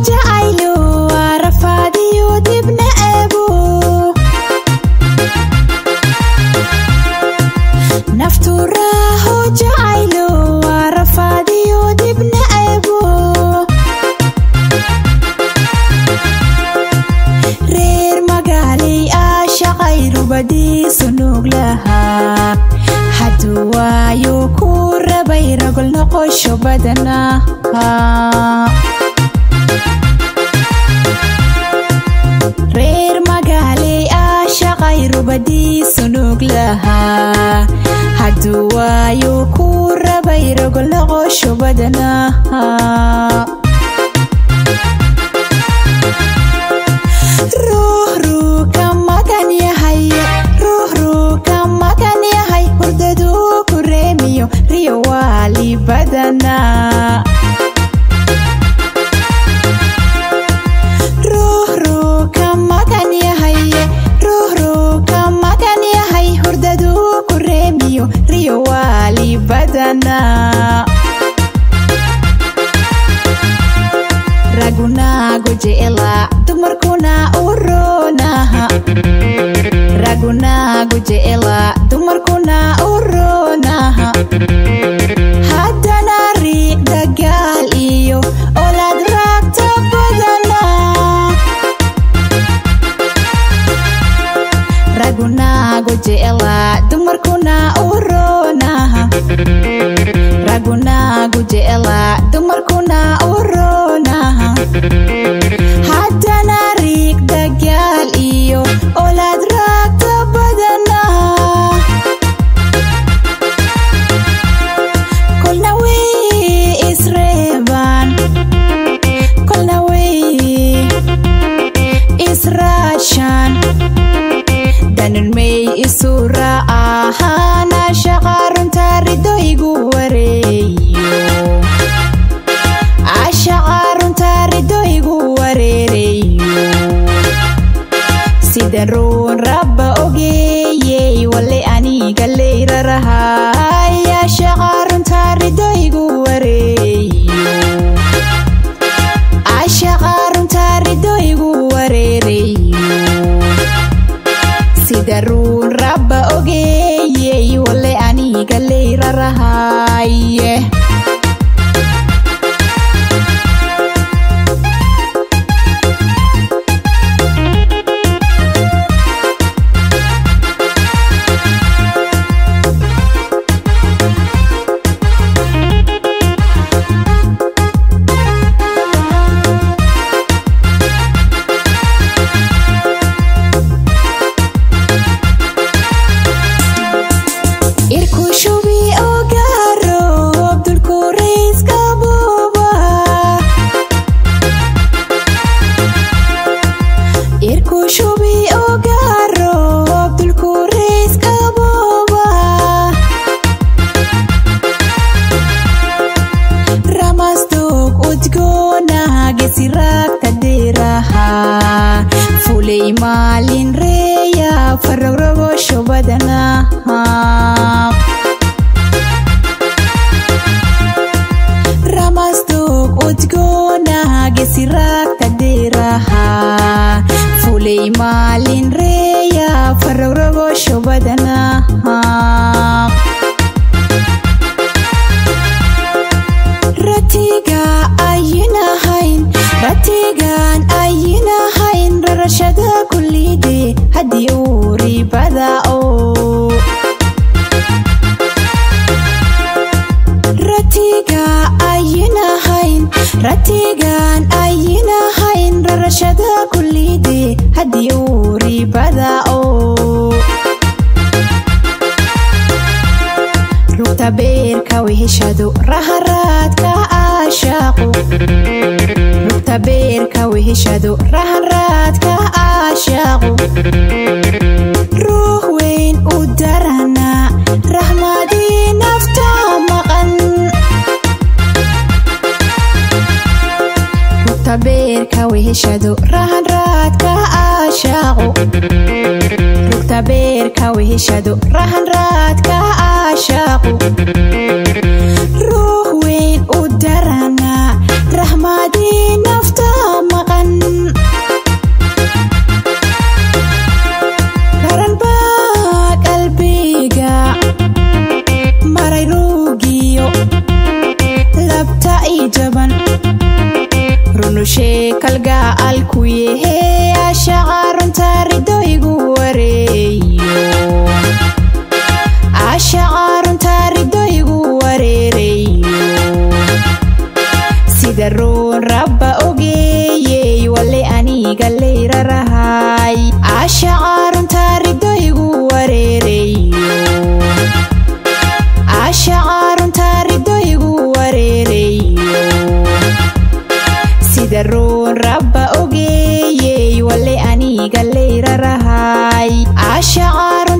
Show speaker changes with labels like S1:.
S1: jacaylo waa rafaadiyo dibna eebo naftu raaho jacaylo waa rafaadiyo dibna eebo reer magaalay ah shaqay rubadiisu nuug lahaa hadduu waayo ku rabay ragol noqosho badana reer magaalay ah shaqay rubadiisu nuug lahaa hadduu waayo ku rabay ragol noqosho badana ruux ruu ka magan yahay ruux ruu ka magan yahay hurdaduu ku reemiyo riyo waali badana ruux ruu ka magan yahay ruux ruu ka magan yahay hurdaduu ku reemiyo riyo waali badana ragunaagu jecla dumarkuna u roonaha ragunaagu jecla dumarkuna u roonaha haddana riiq dagaal iyo olaad raagta badana ragunaagu jecla dumarkuna u roonaha ragunaagu jecla dumarkuna u roonaha haddana riiq dagaal iyo olaad raagta badana kolna way isreebaan kolna way israashaan danan may isu raacahaana shaqa runta rido igu wareeyo ashaqa runta rido igu wareereyo sidan ruun rabba ogeeyey wale aniga leyrarahaya shaqa runta rido igu wareeyo ashaqa runta rido igu wareereyo sida ruun rabba ogeeyey wale aniga leyrarahaye irku shubi ogaaro abdulku rayska buuba irku shubi ogaaro abdulku rayska buuba ramasdog udgoona gesiraagta deeraha fulay maalin reeya farogrogosho badana ramasdog udgoona gesiraagta deeraha fulay maalin reeya farogrogosho badana ratiga ayinahayn ratigan ayinahayn rarashada kullide haddii uu ribada oo ratiga ayinahayn ratigan ayinahayn rarashada kullide haddii uu ribada oo rugta beerka weheshado raharaadka aashaaqo rugta beerka weheshado raharaadka aashaaqo ruux weyn u darana raxmadii nafta maqan rugta beerka weheshado rahanraadka aashaaqo rugta beerka weheshado rahanraadka aashaaqo ruux weyn u darana raxmadii nafta kalgacalku yahe ashacaarunta ridoygu wareeyo ashacaarunta ridoygu wareerayo sida roon rabba ogeeyey wale aniga leyrarahay ashacaarunta ridoygu wareerayo ashacaarunta ridoygu wareerayo sida roon rabba ogeeyey wale aniga leyrarahay ashacaar